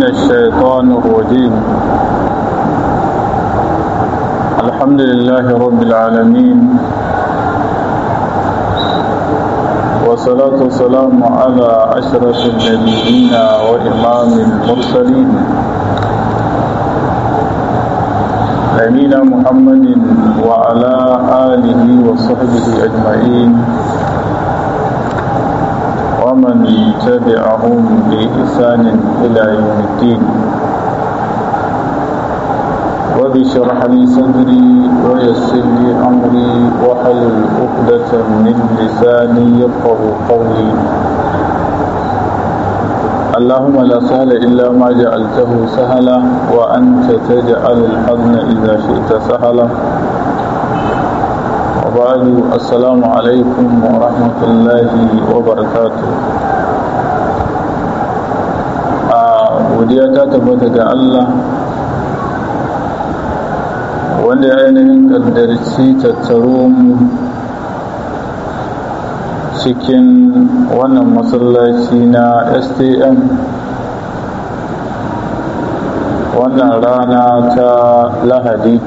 الشيطان الرجيم الحمد لله رب العالمين والصلاة والسلام على أشرف النبيين وإمام المرسلين نبينا محمد وعلى آله وصحبه أجمعين ومن تبعهم بإحسان إلى يوم الدين رب اشرح لي صدري ويسر لي أمري واحلل عقدة من لساني يفقه قولي اللهم لا سهل إلا ما جعلته سهلا وأنت تجعل الحزن إذا شئت سهلا وبعد السلام عليكم ورحمة الله وبركاته godiya ta tabbata ga Allah wanda ya ainihin kaddarci tattaro mu cikin wannan masallaci na stm wannan rana ta lahadi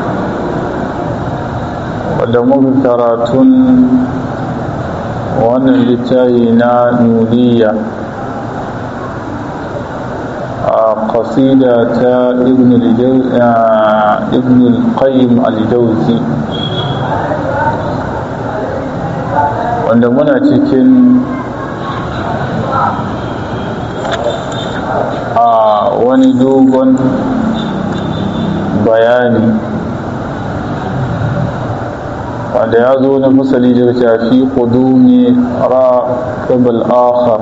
wadda muka karatun wannan littafi na nuriya a kasida ta ibn al-qayyim al-jawzi wanda muna cikin a wani dogon bayani wanda ya zo na fasali da shafi kudumi ra kabal akhar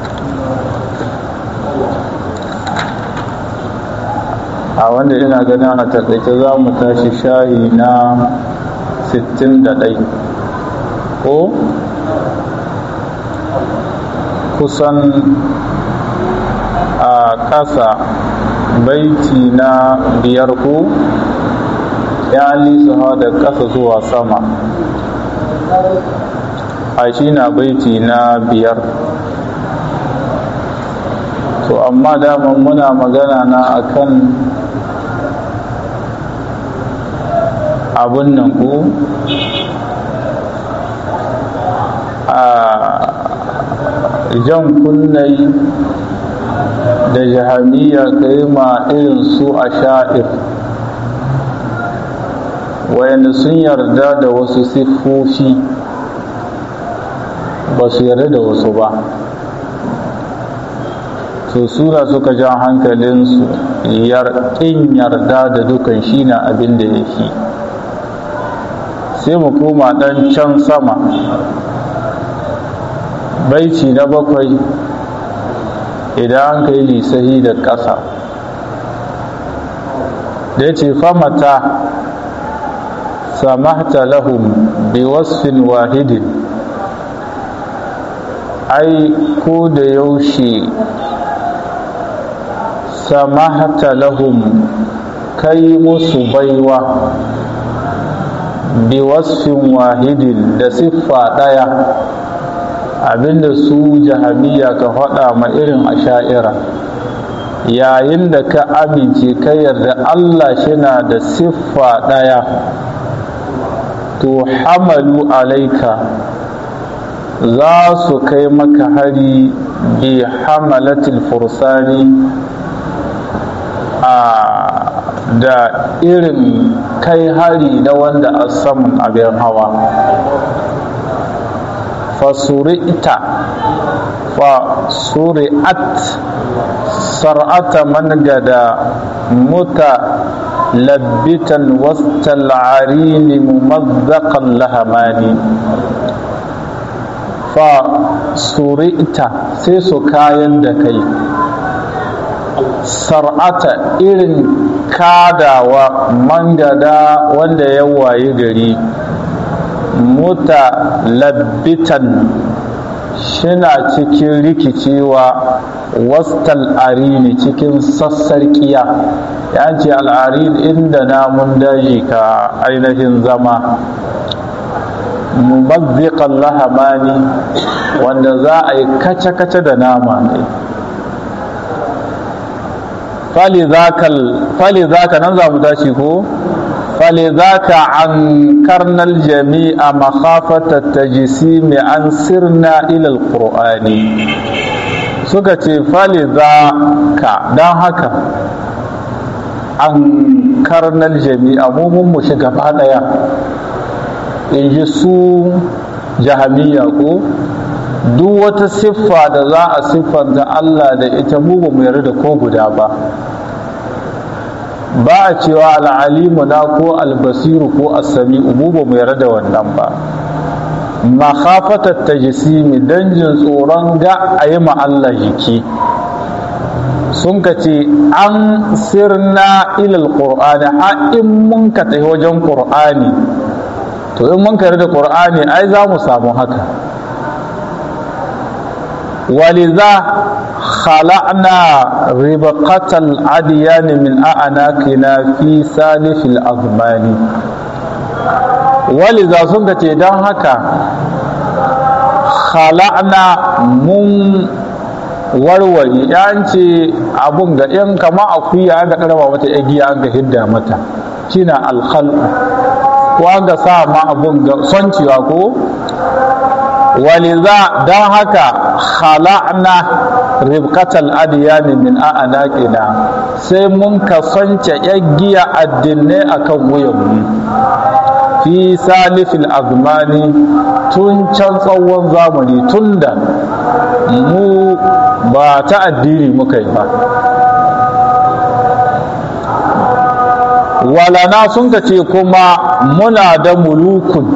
a wanda ina ganin a takaice za mu tashi shahi na 61 ko kusan a ƙasa baiti na biyar ko ya lisuha da ƙasa zuwa sama a shi na baiti na biyar to amma daman muna magana na akan abun nan ko a jan kunnai da jahamiya kai ma irin su a sha'ir wayanda sun yarda da wasu siffofi ba su yarda da wasu ba to sura suka ja hankalinsu ƙin yarda da dukan shi na abin da ya fi sai mu koma ɗan can sama baici na bakwai idan an kai lisahi da ƙasa da ce famata samahta lahum bi wasfin wahidin ai ko da yaushe samahta lahum kai musu baiwa bi wasfin wahidin da siffa ɗaya abinda su jahamiya ka faɗa ma irin asha'ira yayin da ka amince ka yarda Allah shina da siffa ɗaya to hamalu alaika za su kai maka hari bi hamalatil fursani a da irin kai hari na wanda a saman abin hawa fasuri'ta fasuri'at sar'ata man gada muta labbitan wastal arini mumazzaqan lahamani fa suri'ta sai su kayan da kai sar'ata irin kadawa mangada wanda ya wayi gari muta labbitan shina cikin rikicewa wastal arini cikin sassarƙiya ya ce al'arin inda namun daji ka ainihin zama mumazziqan lahamani wanda za a yi kace-kace da nama ne falizaka nan za mu tashi ko falizaka an karnal jami'a makhafata tajsimi an sirna ila alqur'ani suka ce falizaka dan haka an karnal jami'a mu mun mu shiga gaba daya in ji su jahamiya ko duk wata siffa da za a siffanta Allah da ita mu ba mu yarda da ko guda ba ba a cewa al'alimu na ko albasiru ko asami'u mu ba mu yarda da wannan ba makhafatar tajisimi don jin tsoron ga a yi Allah jiki sun ka ce an sirna ilal qur'ani har in mun ka tafi wajen qur'ani to in mun ka da qur'ani ai za mu samu haka ولذا خلعنا ربقة الأديان من أعناقنا في سالف الأزمان ولذا سنك دان هكا خلعنا من warware yan ce abun ga yan kama akuya an ga karama mata igiya an ga hidda mata shina alkhalqu ko an ga sa ma abun ga soncewa ko waliza don haka khala'na ribkatal adiyani min a'anaqina sai mun kasance yaggiya addinai akan wuyanmu fi salifil azmani tun can tsawon zamani tun da mu ba ta addini muka yi ba walana sun ka ce kuma muna da mulukun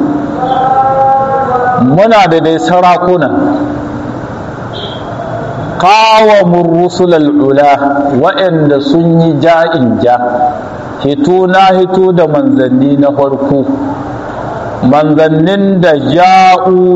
muna da dai sarakuna kawamun rusulal ula waɗanda sun yi ja'in ja hito na hito da manzanni na farko manzannin da ja'u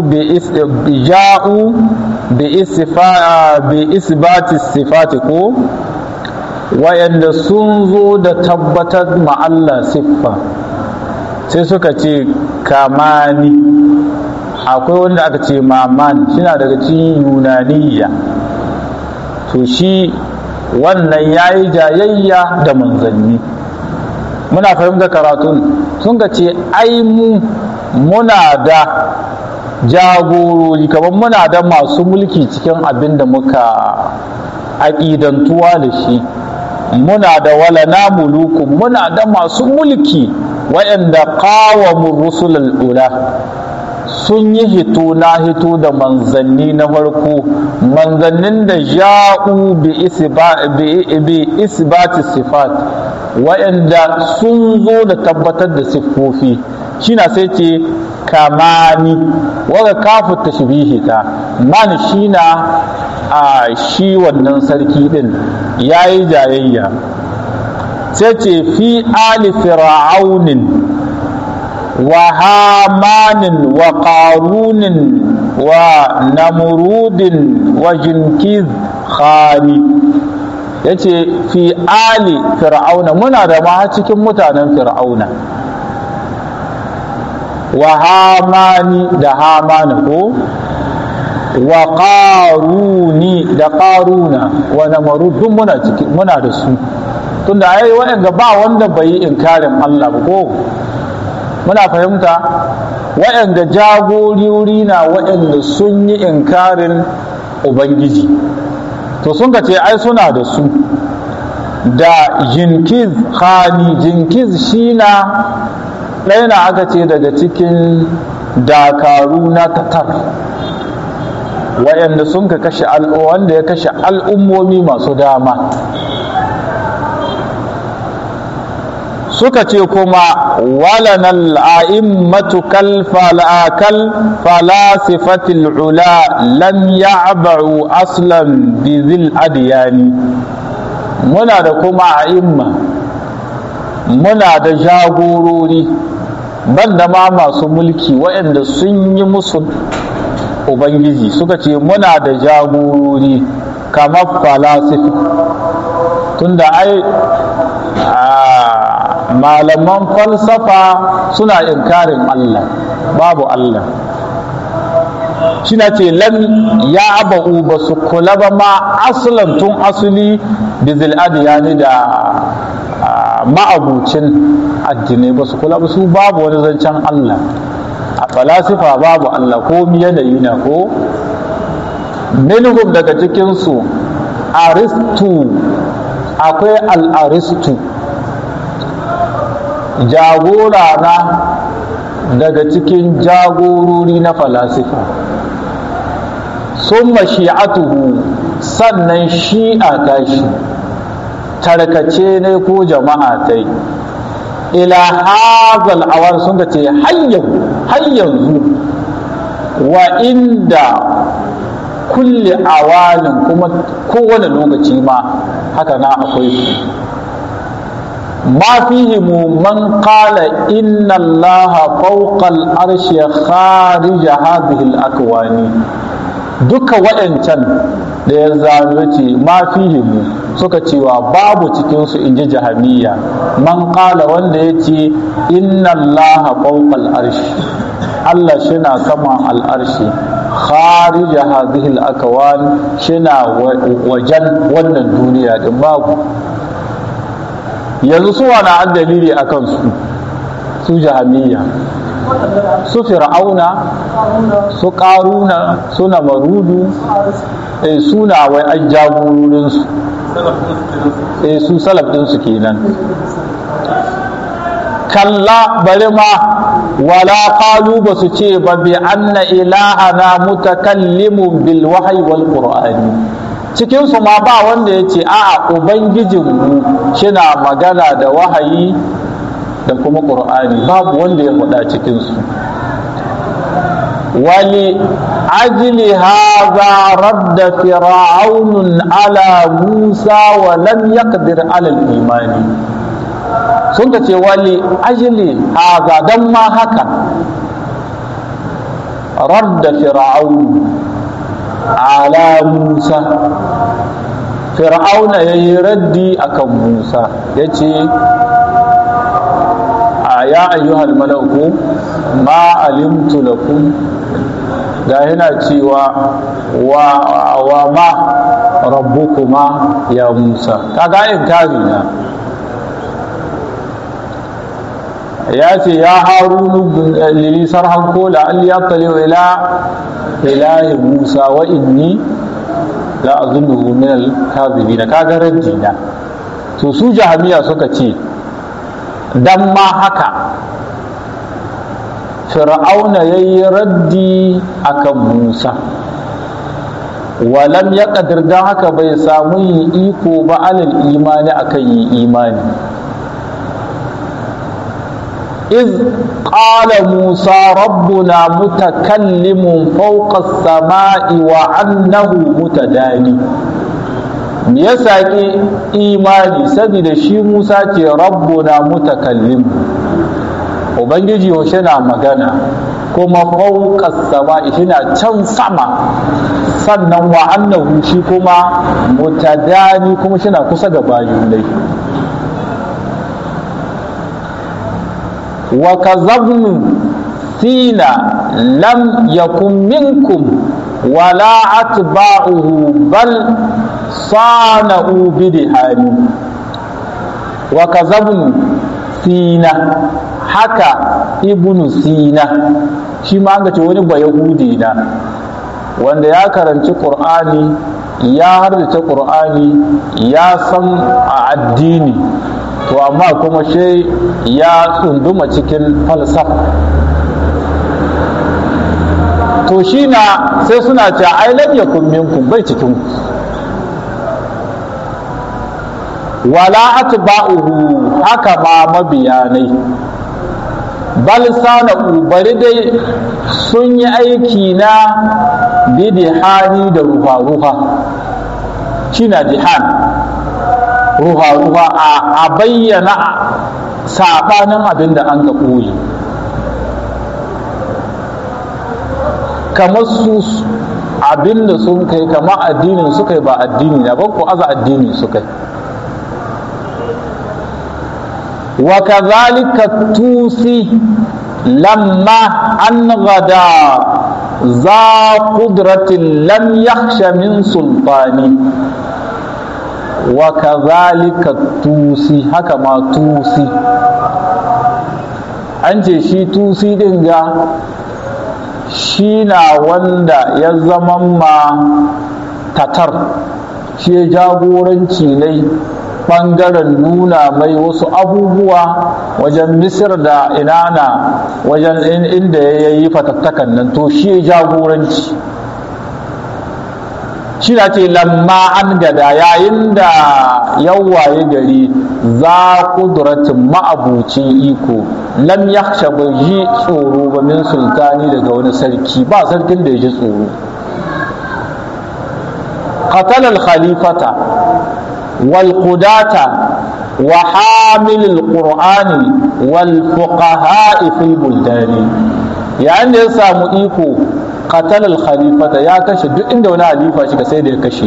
bi isbati sifati ko waɗanda sun zo da tabbatar ma Allah siffa sai suka ce kamani akwai wanda aka ce maman suna daga cikin yunaniya to shi wannan ya yi jayayya da manzanni muna fahimta karatun sun ka ce ai mu muna da jagorori kamar muna da masu mulki cikin abin da muka aƙidantuwa da shi muna da walana mulukun muna da masu mulki waɗanda kawamun rusulul ula sun yi hito na hito da manzanni na farko manzannin da ja'u bi isbati sifat waɗanda sun zo da tabbatar da siffofi shina sai ce kamani waga kafu tashbihi ta man shina a shi wannan sarki din yayi jayayya sai ce fi ali fir'aunin wa hamanin wa ƙarunin wa namurudin wa jinkiz khani ya ce fi ali fir'auna muna da ma cikin mutanen fir'auna wa hamani da hamani ko wa ƙaruni da ƙaruna wa namarud duk muna ciki muna da su tunda ai waɗanda ba wanda bai yi inkarin Allah ba ko muna fahimta waɗanda jagorori na waɗanda sun yi inkarin ubangiji to sun ka ce ai suna da su da jinkiz khani jinkiz shi na ɗaya na aka ce daga cikin dakaru na tatar waɗanda sun ka kashe wanda ya kashe al'ummomi masu dama suka ce kuma walanan a'immatu kal falakal falasifatil ula lam ya'ba'u aslan bi zil adiyani muna da kuma a'imma muna da jagorori banda ma masu mulki waɗanda sun yi musu ubangiji suka ce muna da jagorori kamar falasifa tunda ai malaman falsafa suna inkarin Allah babu Allah shi na ce lam ya aba'u ba su kula ba ma asalan tun asuli da zil'adiyani da ma'abucin addinai ba su kula ba su babu wani zancen Allah a falasifa babu Allah ko yanayi na ko minhum daga cikinsu aristu akwai al'aristu jagora na daga cikin jagorori na falasifa sun shi'atuhu sannan shi'a tashi tarkace ne ko jama'a ta yi ila hazal awar sun ce har yanzu wa inda kulle awalin kuma kowane lokaci ma haka na akwai su ما فيهم من قال إن الله فوق العرش خارج هذه الأكوان duka waɗancan da ya zanu ce ma fihimu suka cewa babu cikinsu in ji jahamiya man ƙala wanda ya ce inna allaha fawqa al'arshi Allah shina saman al'arshi kharija hadhihi al-akwan shina wajen wannan duniya din babu yanzu su wani an dalili a kansu su jahamiya su fir'auna su ƙaruna su namarudu suna wai an jagororinsu su salaf ɗinsu kenan kalla bari ma wala qalu ba su ce ba bi anna ilahana mutakallimun bil wahyi wal qur'ani cikinsu ma ba wanda ya ce a'a ubangijinmu shina magana da wahayi da kuma ƙur'ani babu wanda ya faɗa cikinsu wali ajli haza radda fir'aunun ala musa wa lam yaqdir ala imani sun ka ce wali ajli haza dan ma haka radda fir'aun ala musa fir'auna ya yi raddi akan musa ya ce a ya ayyuhal malauku ma alimtu lakum ga yana cewa wa, wa ma rabbukuma ya musa kaga inkari na ya ce ya harunu lili sarhan kola an yattali ila ilahi musa wa inni la azunnuhu min al-kadhibin kaga raddina to su jahamiya suka ce dan ma haka fir'auna yayi raddi akan musa walam ya kadir dan haka bai samu yi iko ba alal imani akan yi imani إذ قال موسى ربنا متكلم فوق السماء وعنه متداني me ya saƙi imani saboda shi musa ce rabbuna mutakallim ubangiji yaushe na magana kuma fauƙas sama shi na can sama sannan wa annahu shi kuma mutadani kuma shi na kusa da bayan dai وكذبن سينا لم يكن منكم ولا أتباعه بل صانعوا بدهان وكذبن سينا haka ibnu sina shi ma an ce wani ba yahudi na wanda ya karanci qur'ani ya hardace qur'ani ya san a addini to amma kuma shi ya tsunduma cikin falsafa to shi na sai suna ce ai lam yakun minkum bai cikin wala atba'uhu haka ma mabiyanai bal sana'u bari dai sun yi aiki na bidihani da ruha-ruha shi na dihan ruha-ruha a bayyana saɓanin abin da an ga ɓoye kamar su abin da sun kai kamar addinin su kai ba addini na ba ku aza addini su kai wa kazalika tusi lamma an gada za qudratin lam yakhsha min sultani wa kadhalika tusi haka ma tusi an ce shi tusi din ga shi na wanda ya zama ma tatar shi ya jagoranci ne ɓangaren nuna mai wasu abubuwa wajen misir da inana wajen inda ya yi fatattakan nan to shi ya jagoranci shi na ce lamma an gada yayin da yawaye gari za kudratin ma'abucin iko lam yakhsha bai ji tsoro ba min sultani daga wani sarki ba sarkin da ya ji tsoro قتل الخليفة والقداة وحامل القرآن والفقهاء في البلدان يعني يسامو إيكو قتل الخليفة يا كشي دو إند ونا خليفة شكا سيد كشي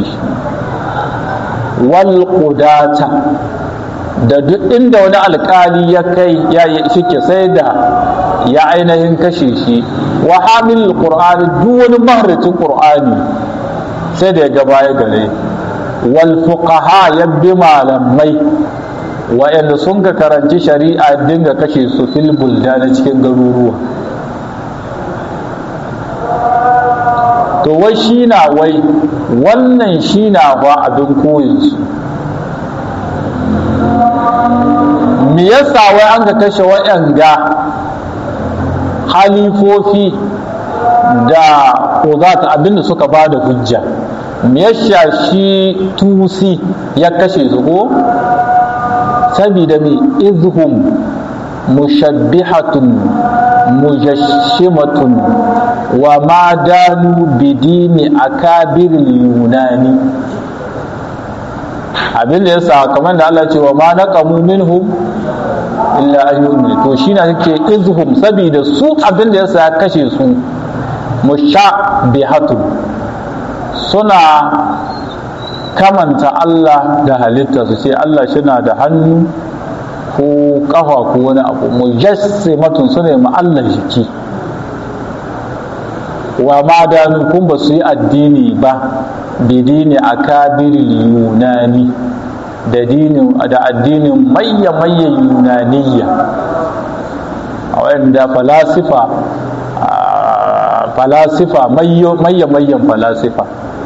والقداة da duk inda wani alkali ya kai ya yi shike sai da ya ainihin kashe shi wa hamil qur'ani duk wani maharacin qur'ani sai da ya ga baya gare wal fuqaha ya bi malamai wa'anda sun ka karanci shari'a dinga kashe su fil na cikin garuruwa to wai shi na wai wannan shi na ba abin koyinsu me yasa wai an ka kashe wa'yanga halifofi da uzata abinda suka ba da hujja me yasa shi tusi ya kashe su ko sabida me izhum mushabbihatun mujashimatun wa ma danu bidini akabiril yunani abin da yasa kamar da Allah ce wa ma naqamu minhum illa an yu'minu to shine yake izhum sabida su abin da yasa ya kashe su mushabbihatun suna kamanta Allah da halitta su ce Allah shina da hannu ko kafa ko wani abu mujassimatun suna ma Allah jiki wa ma danu kun ba su yi addini ba bidini akabiril yunani da dinin da addinin mayya mayya yunaniya a wanda falasifa falasifa mayya mayyan falasifa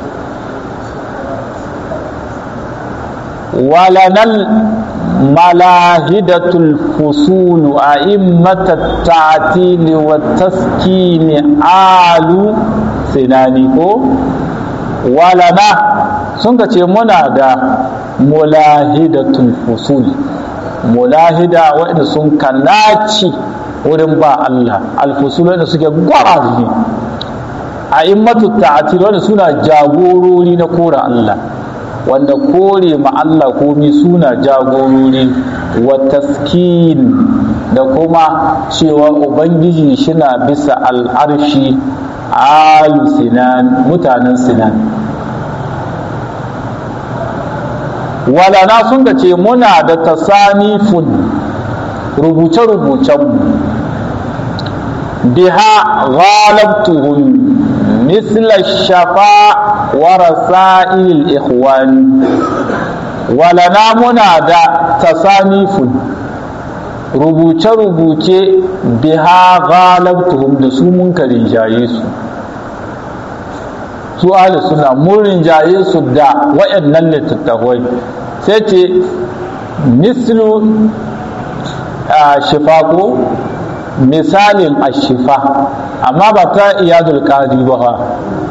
walanal malahidatul fusulu a immata ta'atili wa taskini alu sinani ko walana sun ka ce muna da mulahidatul fusul mulahida waɗanda sun kanaci wurin ba Allah alfusul wanda suke gwarazi a immatu ta'atil wanda suna jagorori na kora Allah wanda kore ma Allah komi suna jagorori wa taskin da kuma cewa ubangiji shina bisa al'arshi alu sinan mutanen sinan walana sun ce muna da tasanifun rubuce-rubucenmu biha ghalabtuhum misla shafa wa rasa'il ikhwan walana muna da tasanifun rubuce-rubuce biha ghalabtuhum da su mun ka rinjaye su su ahli suna mun rinjaye su da waɗannan littattafai sai ce mislu shifa ko misalin ashifa amma ba ta iyadul qadi ba fa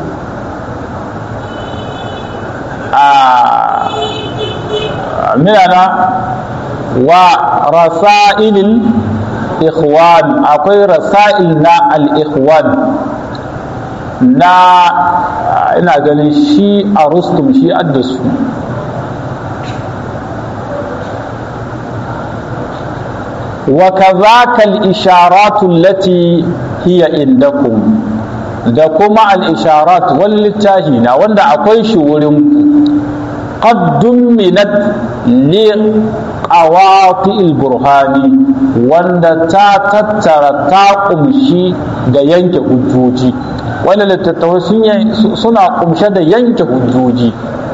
a minana wa rasailil ikhwan akwai rasail na al-ikhwan na ina ganin shi a rustum shi addasu وكذاك الإشارات التي هي عندكم da kuma al-isharat wal littahina wanda akwai shi wurin qad dumminat li qawati al-burhani wanda ta tattara ta kumshi da yanke hujjoji wani littattafai suna kumshe da yanke hujjoji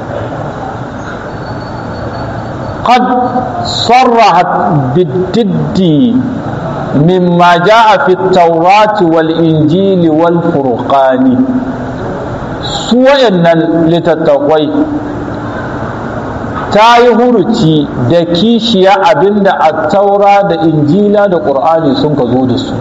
قد صرحت بالضد مما جاء في التوراة والإنجيل والفرقان سوى أن لتتقوي ta yi huruci da kishiya abinda a taura da injila da ƙur'ani sun ka zo da su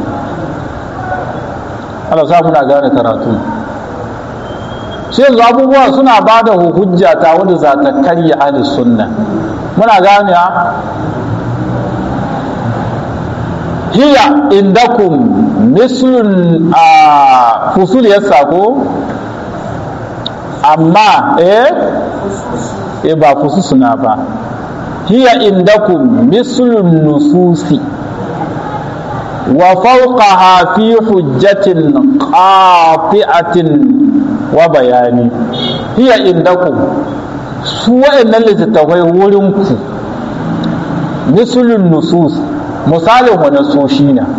Allah sa muna gane karatu sai yanzu abubuwa suna ba da hujja ta wanda za ta karya ahli sunna muna gane hiya indakum mislun a fusul yassa ko amma eh e ba fususuna ba hiya indakum mislun nususi wa fawqaha fi hujjatin qati'atin wa bayani hiya indakum su wa'annan littattafai wurin ku mislun nusus misalin wa nasoshi na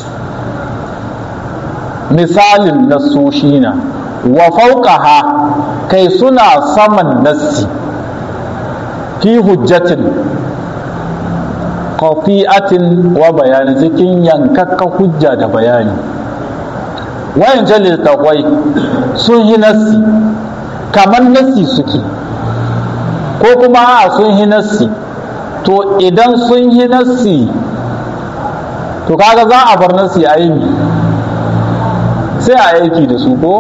misalin nasoshi na wa fawqaha kai suna saman nassi fi hujjatin kafi'atin wa bayani cikin yankakka hujja da bayani wayan littattafai sun yi nassi kamar nassi suke ko kuma a sun yi nassi to idan sun yi nassi to kaga za a bar nassi a yi sai a aiki da su ko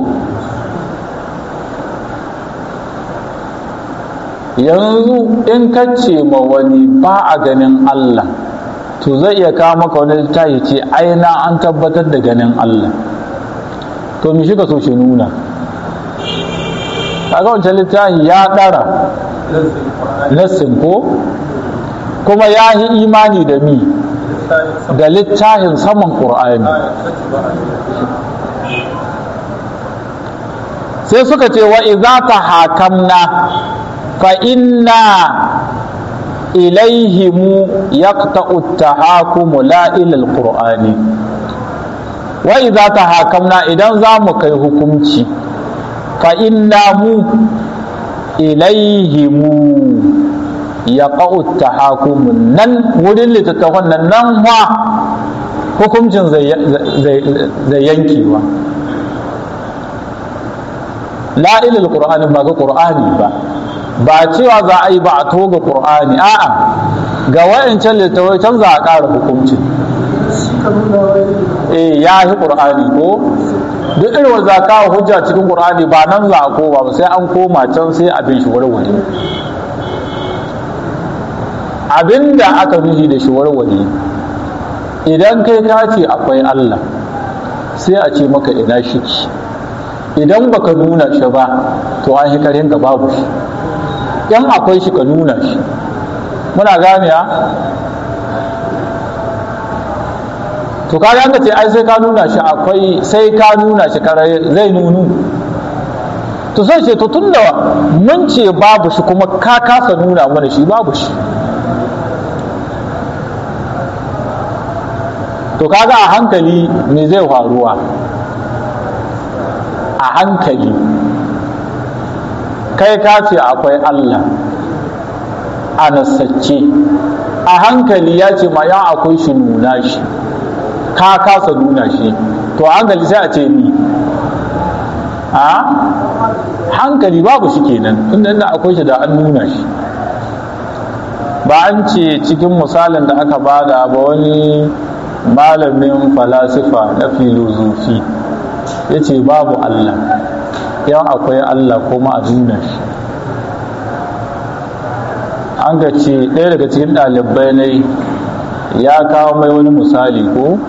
yanzu in ka ce ma wani ba a ganin Allah to zai iya kawo maka wani littafi ce aina an tabbatar da ganin Allah to mi shiga so shi nuna kaga wancan littafi ya ɗara nassin ko kuma ya yi imani da mi da littafin saman ƙur'ani sai suka ce wa iza ta hakamna فإنا إليهم يقطع التحاكم لا إلى القرآن وإذا تحاكمنا إذا زامك حكمتي فإنا مو إليهم يقع التحاكم نن ودين لتتفن نن ما hukuncin zai yankewa la ilal qur'ani ba ga qur'ani ba ba cewa za a yi ba a toga ƙur'ani a'a ga wayancan littattafai can za a ƙara hukunci eh ya yi ƙur'ani ko duk irin wanda za kawo hujja cikin ƙur'ani ba nan za a koma ba sai an koma can sai abin shi warware abin da aka nufi da shi warware idan kai ka ce akwai Allah sai a ce maka ina shi idan baka nuna shi ba to an yi karin ga babu shi yan akwai shi ka nuna shi muna gane ya to ka ka ce ai sai ka nuna shi akwai sai ka nuna shi kare zai nunu to sai ce to tunda mun ce babu shi kuma ka kasa nuna mana shi babu shi to kaga a hankali me zai faruwa a hankali kai ka ce akwai Allah a nasacce a hankali ya ce ma ya akwai shi nuna shi ka kasa nuna shi to a hankali sai a ce ni a hankali babu shi kenan tunda inda akwai shi da an nuna shi ba an ce cikin misalin da aka bada ba wani malamin falasifa na filozofi ya ce babu Allah yan akwai Allah kuma a nuna shi an ga ce ɗaya daga cikin ɗalibai ne ya kawo mai wani misali ko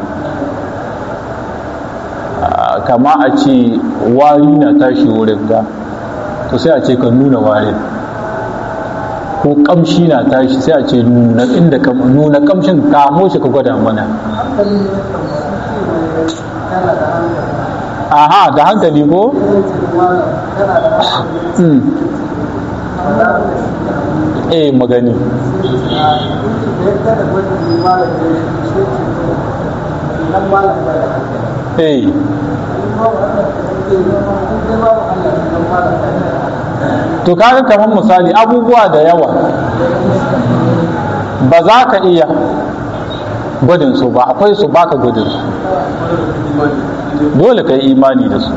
kama a ce wari na tashi wurin ga to sai a ce ka nuna warin ko kamshi na tashi sai a ce nuna inda ka nuna kamshin kamo shi ka gwada mana aha da hankali ko eh magani eh to kaga kamar misali abubuwa da yawa ba za ka iya gudun su ba akwai su baka gudun su dole ka yi imani da su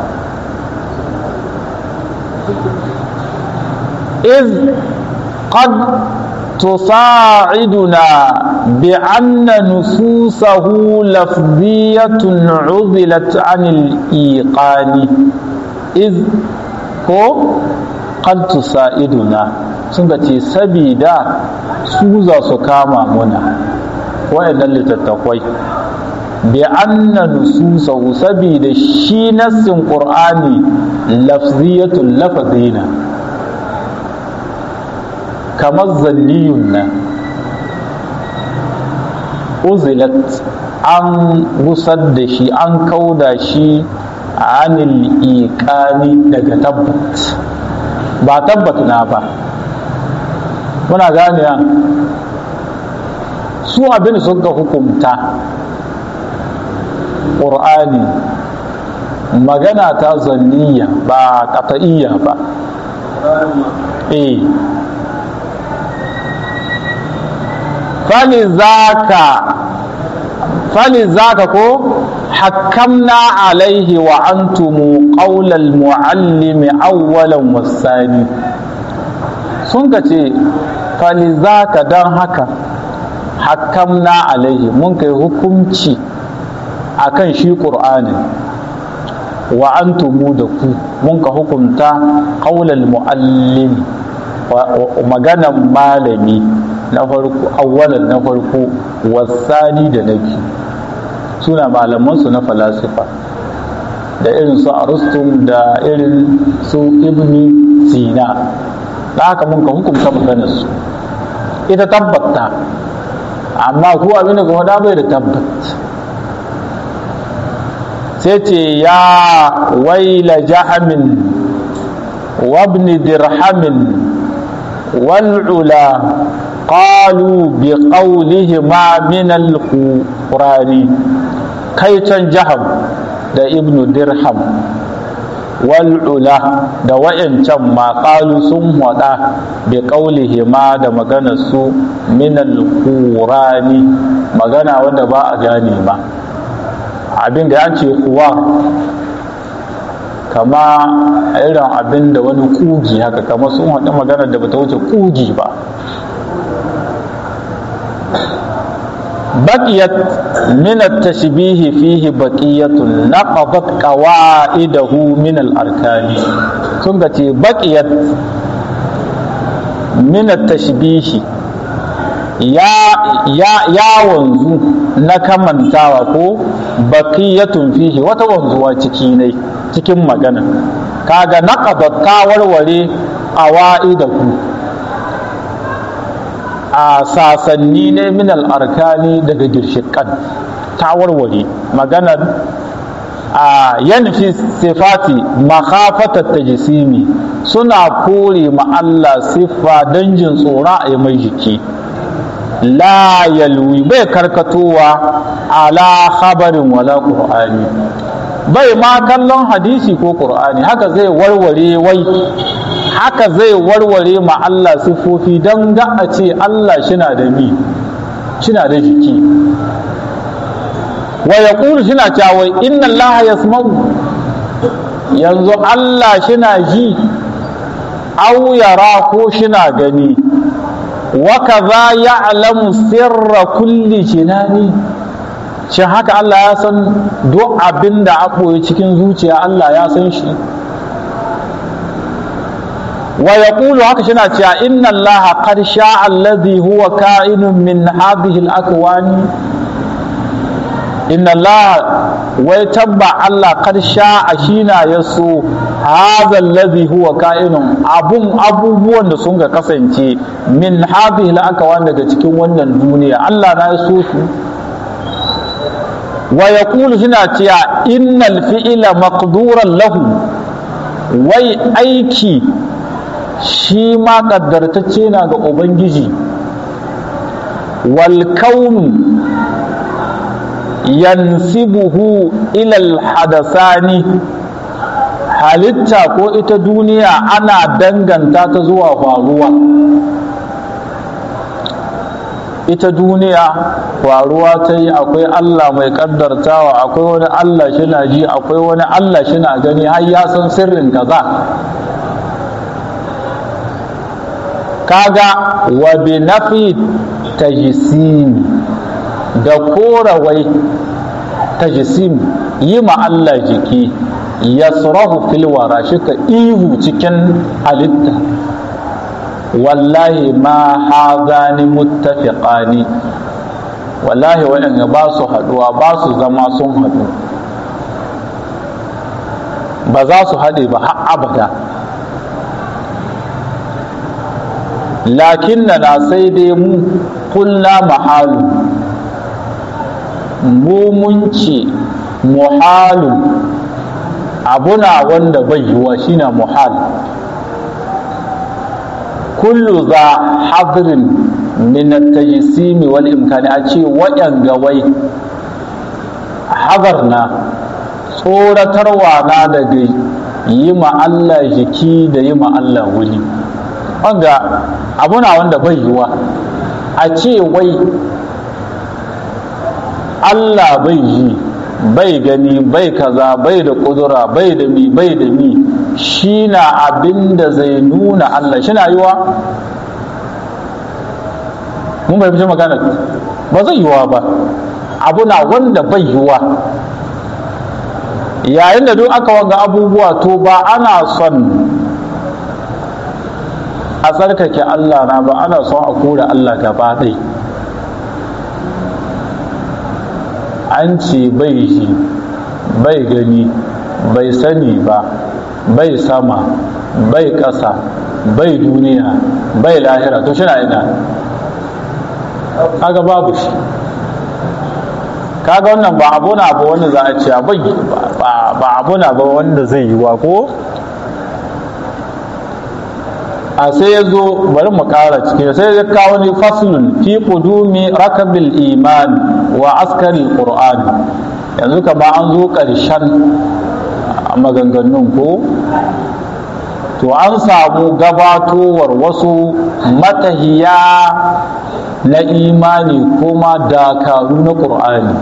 iz qad tusa'iduna bi anna nususahu lafziyatun uzilat anil iqani iz ko qad tusa'iduna sun ga ce sabida su za su kama muna waɗannan littattafai bi anna nususahu sabida shi nassin qur'ani lafziyatul lafazina kamar zanniyun nan uzilat an gusar da shi an kauda shi anil iqani daga tabbat ba tabbat na ba muna gane su abin suka hukumta ƙur'ani magana ta zanniya ba ƙata'iyya ba eh falizaka falizaka ko hakkamna alaihi wa antumu qaulal muallimi awwalan wasani sun ka ce falizaka don haka hakkamna alaihi mun kai hukunci akan shi ƙur'anin wa antumu da ku mun ka hukunta qaulal muallimi maganan malami na farko awwalan na farko wasani da na biyu suna malamansu na falasifa da irin su arustum da irin su ibni sina da haka mun ka hukumta maganar su ita tabbata amma ku abin da kuma da bai da tabbat sai ce ya waila jahamin wabni dirhamin wal'ula قالوا بقولهما من القرآن كيتن جهم دا ابن درهم والعلا دا وإن ما قالوا سم ودا بقولهما دا مغانا سو من القرآن مغانا ودا با أغاني ما abin da ya ce kuwa kama irin abin da wani kugi haka kama sun haɗu maganar da bata wuce kugi ba بقيت من التشبيه فيه بقية نقضت قواعده من الأركان سنغتي بقيت من التشبيه يا يا يا wanzu na kamantawa ko baqiyatun fihi wata wanzuwa ciki ne cikin magana kaga naqadat ta warware awaidahu a sasanni ne min al'arkani daga girshikan ta warware maganar a yanfi sifati makhafatar ta jisimi suna kore ma Allah siffa don jin tsora a mai jiki la yalwi bai karkatowa ala khabarin wala qur'ani bai ma kallon hadisi ko qur'ani haka zai warware wai haka zai warware ma Allah sifofi don ga a ce Allah shina da mi shina da jiki wa ya ƙuru shina cewa inna Allah ya yanzu Allah shina ji au yara ko shina gani wa kaza ya'lamu sirra kulli jinani shin haka Allah ya san duk abin da a ɓoye cikin zuciya Allah ya san shi ويقول هكذا شنا إن الله قد شاء الذي هو كائن من هذه الأكوان إن الله ويتبع الله قد شاء شينا يسو هذا الذي هو كائن أبون أبو بوان سنغا كسنتي من هذه الأكوان daga cikin wannan duniya Allah na yaso su wa yaqulu suna cewa innal fi'la maqduran lahu wai aiki shi ma ƙaddartacce na ga ubangiji wal kaunu yansibuhu ilal hadasani halitta ko ita duniya ana danganta ta zuwa faruwa ita duniya faruwa ta yi akwai Allah mai kaddartawa akwai wani Allah shina ji akwai wani Allah shina gani har ya san sirrin kaza kaga wa bi nafi tajsim da korawai tajsim yi ma Allah jiki yasrahu fil wara shi ka ihu cikin halitta wallahi ma hazani muttafiqani wallahi waɗanda ba su haɗuwa ba su zama sun haɗu ba za su haɗe ba har abada lakin na sai dai mu kulla mahalu mu mun ce muhalu abuna wanda bai yiwa shine muhal kullu za hadrin min at-tajsim wal imkani a ce waɗanga wai hadar na tsoratarwa na daga yi ma Allah jiki da yi ma Allah wuri wanga abuna wanda bai yiwa a ce wai Allah bai yi bai gani bai kaza bai da kudura bai da mi bai da mi shi na abin da zai nuna Allah shi na yiwa mun bai fi magana ba zai yiwa ba abu na wanda bai yiwa yayin da duk aka wanga abubuwa to ba ana son a tsarkake Allah na ba ana son a kura Allah gaba ɗaya an ce bai shi bai gani bai sani ba bai sama bai ƙasa bai duniya bai lahira to shi na ina kaga babu shi kaga wannan ba abu na ba wanda za a ce bai ba abu na ba wanda zai yi wa ko a sai ya zo bari mu ƙara cikin sai ya kawo ni faslun fi qudumi rakabil iman wa askari qur'an yanzu kama an zo ƙarshen maganganun ko to an samu gabatowar wasu matahiya na imani kuma dakaru na qur'ani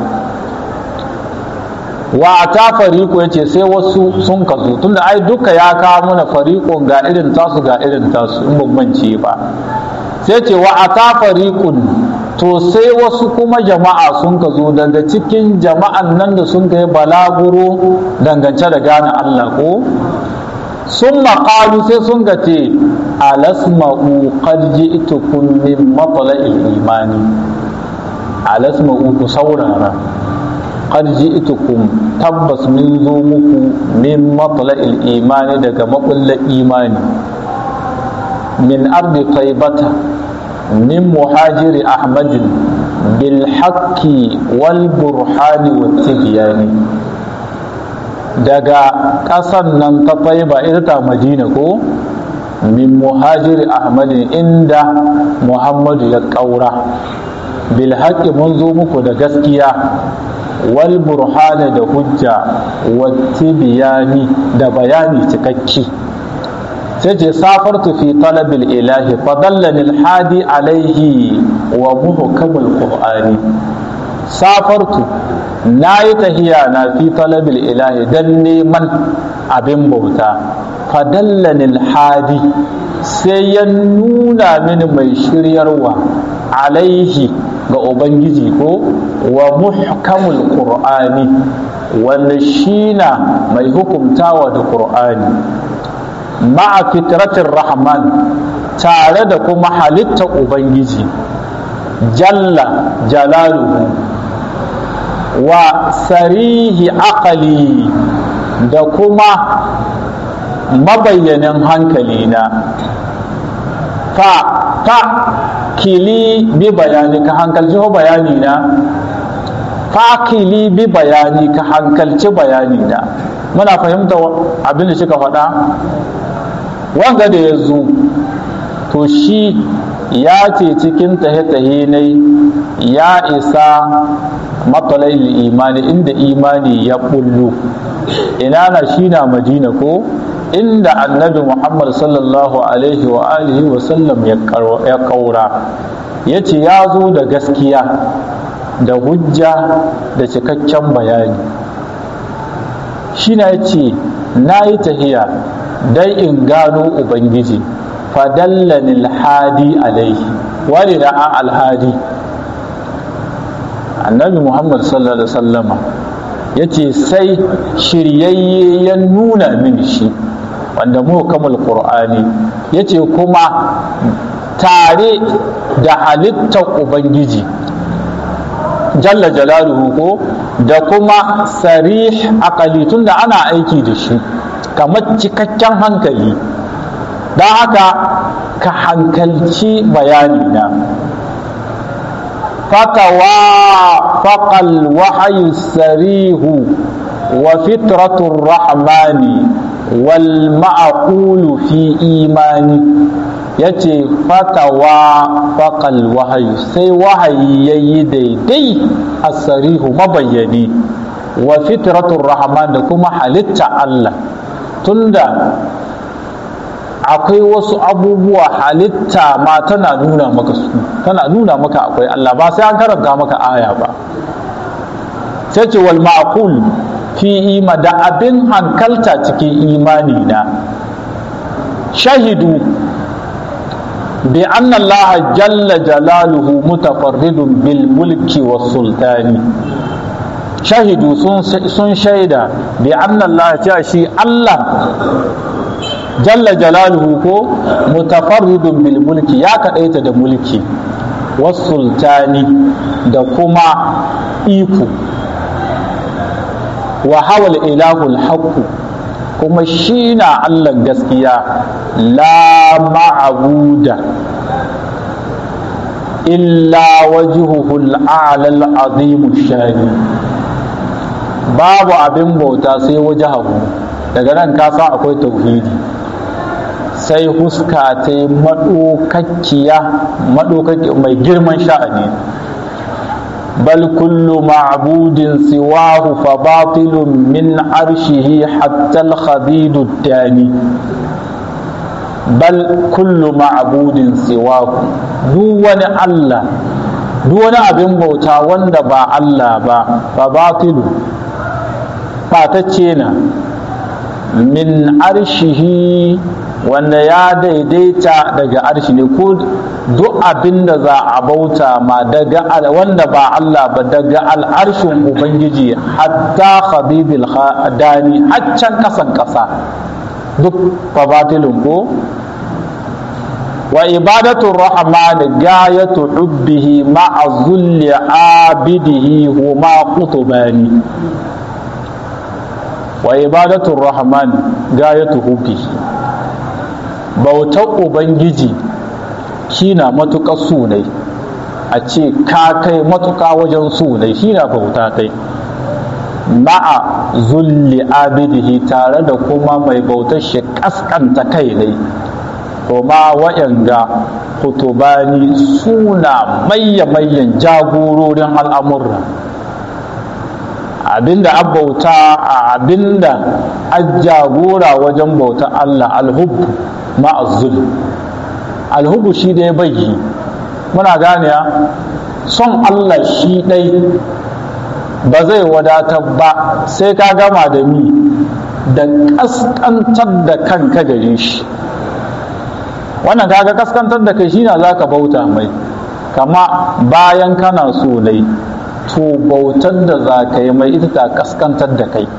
wa ta fariƙo ya ce sai wasu sun kazo tunda ai duka ya kawo mana fariƙon ga irin tasu ga irin tasu in bambance ba sai ce wa a ta fariƙun to sai wasu kuma jama'a sun kazo daga cikin jama'an nan da sun kai balaguro dangance da gane Allah ko sun maƙalu sai sun ga ce alasma'u qad ji'tukum min matla'il imani alasma'u ku saurara qad ji'tukum tabbas min zo muku min matla'il imani daga makullar imani min ardi taibata min muhajiri ahmadin bil haqqi wal burhani wat tibyani daga ƙasan nan ta taiba ita ta madina ko min muhajiri ahmadin inda muhammadu ya ƙaura bil haqqi mun zo muku da gaskiya wal burhana da hujja wati biyani da bayani cikakki sai ce safartu fi talabil ilahi fadallani alhadi alaihi wa muhkamul qur'ani safartu na yi tahiya na fi talabil ilahi dan neman abin bauta fadallani alhadi sai ya nuna mini mai shiryarwa alaihi ga ubangiji ko wa muhkamul qur'ani wanda shi na mai hukumtawa da qur'ani ma'a fitratin rahman tare da kuma halitta ubangiji jalla jalaluhu wa sarihi aqali da kuma mabayyanin hankalina fa ta kili bi bayani ka hankalci ho bayani na fakili bi bayani ka hankalci bayani na muna fahimta abin da suka faɗa wanga da ya zo to shi ya ce cikin tahe-tahe ne ya isa matsalai imani inda imani ya bullo ina na shi na madina ko inda annabi muhammad sallallahu alaihi wa alihi wa sallam ya kaura ya ce ya zo da gaskiya da hujja da cikakken bayani shi na ce na yi tahiya dai in gano ubangiji fadallani alhadi alaihi wani da a alhadi annabi muhammad sallallahu alaihi wasallama ya ce sai shiryayye ya nuna min shi wanda muhkamul qur'ani ya ce kuma tare da halittar ubangiji jalla jalaluhu ko da kuma sarih akali tunda ana aiki da shi kamar cikakken hankali don haka ka hankalci bayani na fatawa faƙal wahayi sarihu wa fitratun rahmani wal ma'aqulu fi imani ya ce fatawa faƙal wahayi sai wahayi ya yi daidai a sarihu mabayyani wa fitratun rahman da kuma halitta Allah tunda akwai wasu abubuwa halitta ma tana nuna maka su tana nuna maka akwai Allah ba sai an karanta maka aya ba sai ce wal ma'qul fi ima da abin hankalta cikin imani na shahidu bi anna Allah jalla jalaluhu mutafarridun bil mulki was sultani shahidu sun shaida bi anna Allah cewa shi Allah jalla jalaluhu ko mutafarridun bil mulki ya kadaita da mulki was sultani da kuma iko wa hawal ilahul haqqu kuma shi na Allah gaskiya la ma'abuda illa wajhuhu al-a'la al-azim shani babu abin bauta sai wajahu daga nan ka san akwai tauhidi sai huska ta yi maɗokakkiya mai girman sha'ani bal kullu ma'budin siwahu fa batilun min arshihi hatta al-khadidu dani bal kullu ma'budin siwahu duk wani Allah duk wani abin bauta wanda ba Allah ba fa batilu ɓatacce na min arshihi wanda ya daidaita daga arshi ne ko duk abin da za a bauta ma daga wanda ba Allah ba daga al'arshin Ubangiji hatta khabibil dani haccan kasan kasa duk fabatilin ko wa ibadatu rahman gayatu hubbihi ma'a zulli abidihi huma qutbani wa ibadatu rahman gayatu hubbihi bautar ubangiji shi na matuƙar sunai a ce ka kai matuƙa wajen sunai shi na bauta kai ma'a zulli abidihi tare da kuma mai bautar shi ƙasƙanta kai ne kuma wa'yanga hutubani suna mayya-mayyan jagororin al'amurra abinda an bauta a abinda an jagora wajen bauta Allah alhubbu ma'azzul alhubu shi ɗaya bayyi muna gane son Allah shi ɗai ba zai wadatar ba sai ka gama da mi da ƙasƙantar da kanka gare shi wannan kaga ƙasƙantar da kai shi na za ka bauta mai kama bayan kana so nai to bautar da za ka yi mai ita ta ƙasƙantar da kai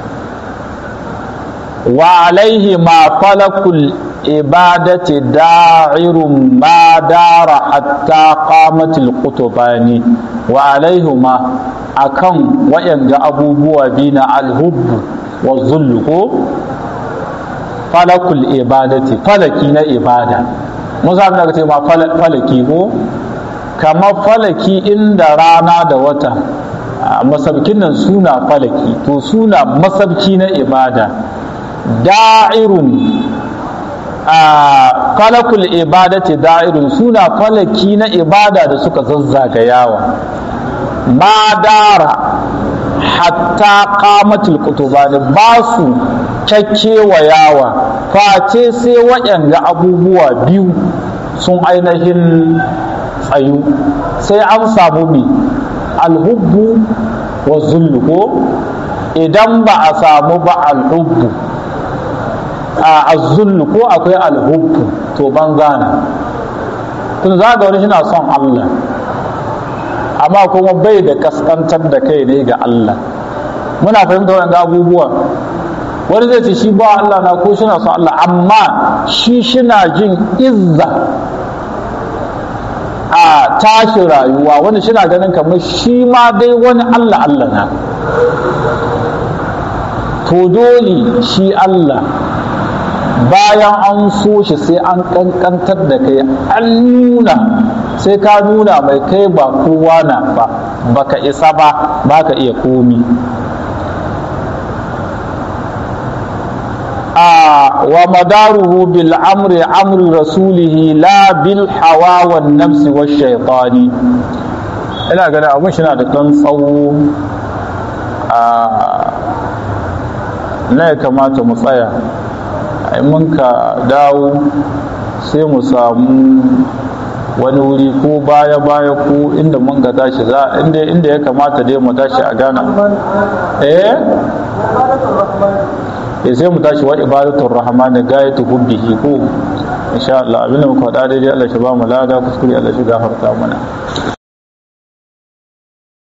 wa alaihi ma falakul ibadati da'irun ma dara hatta qamatil qutbani wa alaihima akan wayanga abubuwa bina alhubbu wa zullu ko falakul ibadati falaki na ibada musa abin da ka ce ma falaki ko kamar falaki inda rana da wata masabkin nan suna falaki to suna masabki na ibada da'irun a falakul ibadati da'irun suna falaki na ibada da suka zazzagayawa ma dara hatta qamatul kutubani ba su yawa face sai waɗanda abubuwa biyu sun ainihin tsayu sai an samu mi alhubbu wa zullu ko idan ba a samu ba alhubbu a azullu ko akwai alhubbu to banza na tun za ga wani shi na son Allah amma kuma bai da kaskantar da kai ne ga Allah muna fahimta wanda abubuwa wani zai ce shi ba Allah na ko shi na son Allah amma shi shina jin izza a tashi rayuwa wani shina ganin kamar shi ma dai wani Allah Allah na to dole shi Allah bayan an so shi sai an kankantar da kai an nuna sai ka nuna mai kai ba kowa na ba baka isa ba baka iya komi a wa madaruhu bil amri amri rasulihi la bil hawa wan nafsi wa shaytani ina ganin abun shi na da ɗan tsawo a na ya kamata mu tsaya in mun ka dawo sai mu samu wani wuri ko baya baya ko inda mun ka tashi za inda inda ya kamata dai mu tashi a gana eh eh sai mu tashi wa ibadatul rahman gayatu hubbihi ko insha Allah abinda muka faɗa daidai Allah shi ba mu lada kuskure Allah shi gafarta mana